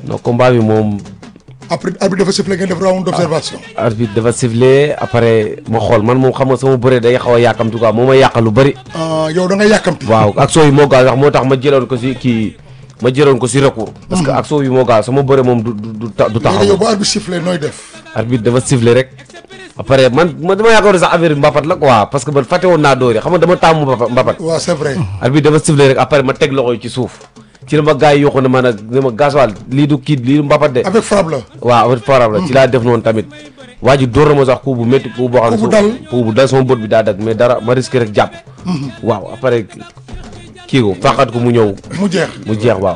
non combat bi moom après arbitre dafa sifflé ngeen def round d'observation. arbitre dafa sifflé après ma xool man moom xam nga sama bëre day xaw a yàkkamti quoi moo ma yàqal lu bëri ah yow da nga yàkkamti. waaw action yi moo gaaw sax moo tax ma jëloon ko si kii ma jëloon ko si recours parce que action yi moo gaaw sama bëre moom du du du ta- du léegi yow taxaw bu arbitre sifflé nooy def. arbitre dafa sifflé rek après man man dama yaakaar ne sax affaire bi mbapat la quoi parce que man fàtte woon naa dóor yi xam nga dama taamu mbapat mbapat waaw c'est vrai. arbitre dafa sifflé rek après ma teg loxo yi ci suuf ci la ma gars yi yokku ne ma nag ne ma gasoil lii du kii lii du mbapat de avec frappe la. waaw avec faram la ci laa def noonu tamit waa ji dóor na ma sax coup bu métti coup boo xam ne Coup bu su- dal. coup bu dal sama bët bi daa dag mais dara ma risqué rek jàpp waaw après kii ko fàqat ko mu ñëw mu jeex. mu jeex waaw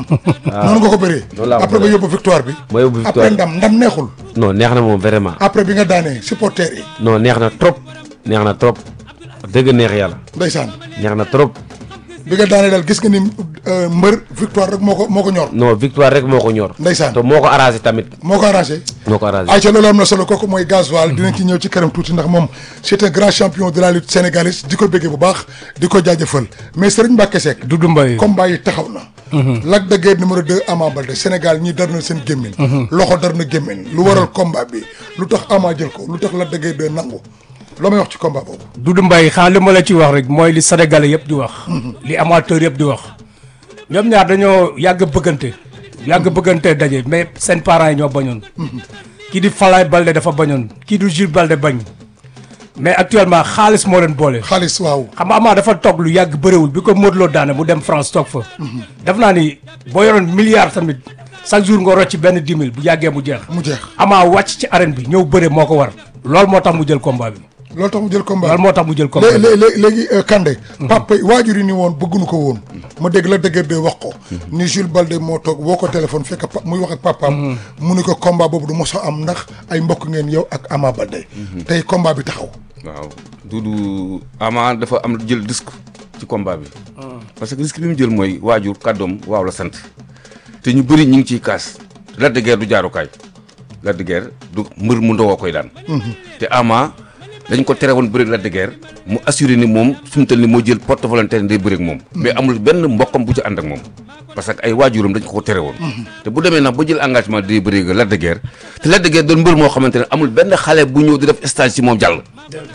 noonu nga ko bëree. Noonu laa ko après nga bëree. yóbbu victoire bi. ma yóbbu après victoire ndam ndam neexul. non neex na moom vraiment après bi nga daanee supporters yi. non neex na trop neex na trop dëgg neex yàlla ndeysaan neex na trop bi nga daanee daal gis nga ni euh, mbër victoire rek moo ko moo ko ñor. non victoire rek moo ko ñor Ndeysaan. te moo ko arrangé tamit moo ko arrangé. moo ko arrangé ayca loolu am na solo kooku mooy gasoil dinañ ci ñëw ci kanam tuuti ndax moom c'est un grand champion de la lutte sénégalaise di ko bëggee bu baax di ko jaajëfal mais Serigne Mbacke Seck. Doudou Mbaye combat yi taxaw na. Lac de Guiers numéro 2 Ama Baldé Sénégal ñi dar na seen gémmiñ. loxo dar na gémmiñ lu waral combat bi lu tax Ama jël ko lu tax Lac de Guiers 2 nangu loo may wax ci combat boobu. Doudou Mbaye xanaa li ma la ci wax rek mooy li sénégalais yëpp di wax li amateur yëpp di wax ñoom ñaar dañoo yàgg bëggante yàgg bëggante daje mais seen parents yi ñoo bañoon kii di Falaye Balde dafa bañoon kii di Jules Balde bañ mais actuellement xaalis moo leen boole xaalis waaw. xam nga Ama dafa toog lu yàgg bëriwul bi ko Modou Lo daane mu dem France toog fa def naa ni boo yoroon milliard tamit chaque jour nga rocc benn dix mille bu yàggee mu jeex mu jeex Ama wàcc ci arène bi ñëw bëre moo ko war loolu moo tax mu jël combat bi loolu tax mu jël combat loolu moo tax mu jël combat léegi bi léegi léegi euh, Kandé papa yi waajur yi ni woon bëgguñu ko woon ma dégg la dëgër de wax ko ni Jules Balde moo toog woo ko téléphone fekk pa muy wax ak papaam mu ni ko combat boobu du mos a am ndax ay mbokk ngeen yow ak Ama Balde tey combat bi taxaw waaw Doudou Ama dafa am jël risque ci combat bi. parce que risque bi mu jël mooy waajur kàddoom waaw la sant te ñu bëri ñu ngi ciy kaas Lac de Guiers du jaarukaay Lac de Guiers du mbër mu ndawoo koy daan. te Ama dañ ko tere woon bëri Lac de Guiers mu assuré ni moom fi mu toll ni moo jël porte volontaire day bëri ak moom. mais amul benn mbokkam bu ci ànd ak moom. parce que ay waajuram dañ ko ko tere woon. te bu demee nag ba jël engagement day bëri ak Lac de Guiers te Lac de Guiers doon mbër moo xamante ne amul benn xale bu ñëw di def stage ci moom jàll.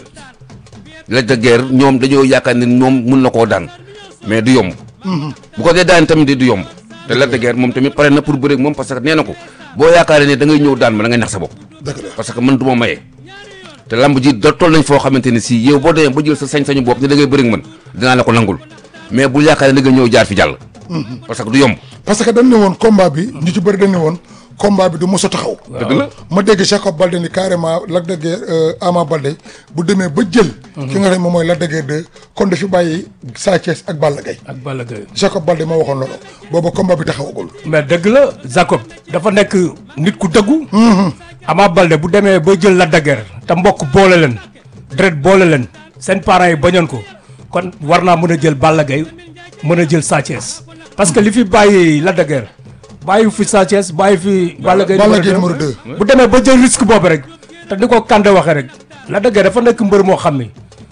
Lac de Guiers ñoom dañoo yaakaar ne ñoom mun na koo daan mais du yomb. bu ko dee daan tamit du yomb. te Lac de Guiers moom tamit pare na pour bëre ak moom parce que nee na ko boo yaakaaree ne da ngay ñëw daan ma da ngay nax sa bopp. dëgg la parce que man du ma maye. te lamb ji da toll nañ foo xamante ne si yow boo demee ba jël sa sañ-sañu bopp ne da ngay bëre ak man dinaa la ko nangul mais bu yaakaaree da nga ñëw jaar fi jàll. parce que du yomb. parce que dañ ne woon combat bi ñu ci bëri dañ ne woon combat bi du mos a taxaw dëgg la. ma dégg Jacob Balde ni carrément Lac de Guiers euh, Ama Balde bu demee ba jël ki nga xam ne moom mooy Lac de Guiers 2 kon dafi bàyyi Sa Thiès ak Balla Gaye ak Balla Gaye Jacob Balde moo waxoon loolu booba combat bi taxawagul mais dëgg la Jacob dafa nekk nit ku dëggu Ama Balde bu demee ba jël Lac de Guiers te mbokk boole leen deret boole leen seen parents yi bañoon ko kon war naa mën a jël Balla Gaye mën a jël Sa Thiès parce que li fi bàyyi Lac de Guiers bàyyi fi Sa Thiès bàyyi fi Balla Gaye Balla numéro Gaye deux. numéro deux. bu demee ba jël risque boobu rek te ni ko Kande waxee rek Lac de Guiers dafa nekk mbër moo xam ni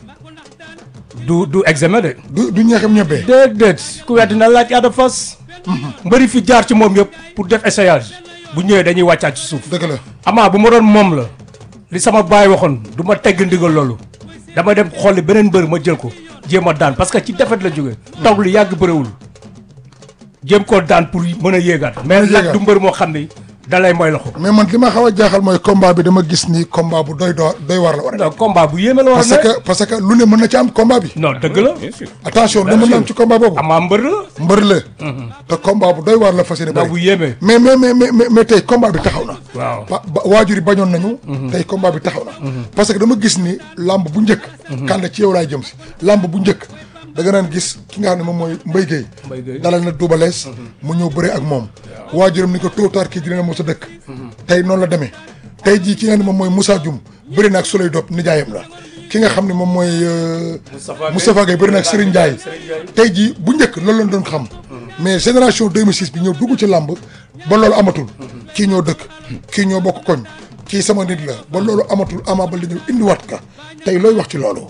du du examen de du du ñeexam ñebee déedéet ku weddi na laaj Ada Fass mbëri fi jaar ci moom yëpp pour def essayage bu ñëwee dañuy wàccaat ci suuf dëgg la amaa bu ma doon moom la li sama baay waxoon du ma tegg ndigal loolu dama dem xooli beneen mbër ma jël ko jéem a daan parce que ci defet la jógee toog lu yàgg bëriwul jéem koo daan pour mën a yéegaat mais yéegaat. nag du mbër moo xam ni dalay mooy loxo mais man li ma xaw a jaaxal mooy combat bi dama gis ni combat bu doy doy doy war la war a non combat bu yéeme la war a parce nekk que parce que lu ne mën na ci am combat bi non dëgg la bien sûr. attention lu mën na am ci combat boobu amaa mbër la mbër la te combat bu doy waar la fas yéene ndax bu bëri yéeme mais mais mais mais mais mais tey combat bi taxaw na waaw ba ba- waajur yi bañoon nañu tey combat bi taxaw na parce que dama gis ni lamb bu njëkk kànda ci yow laay jëm si lamb bu njëkk da nga naan gis ki nga xam ne moom mooy Mbaye Guèye Mbaye Guèye. dalal na Double Less mu ñëw bëre ak moom waajuram ni ko tôt ou tard kii dina mos a dëkk tey noonu la demee tey jii ki nga xam ne moom mooy Moussa Dioum bëri na ak Souley Dop nijaayam la ki nga xam ne moom mooy euh, Moustapha Gueye bëri na ak Serigne Ndiaye tey jii bu njëkk loolu lañ doon xam mais génération 2006 bi ñëw dugg ci làmb ba loolu amatul kii ñoo dëkk kii ñoo bokk koñ kii sama nit la ba loolu amatul Ama Baldé ñëw indiwaat ka tey looy wax ci loolu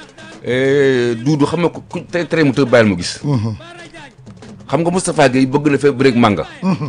Doudou xam nga ku ku tere tere mu tëb bàyyil mu gis. xam nga Moustapha Gueye bëgg na fee bëreeg manga.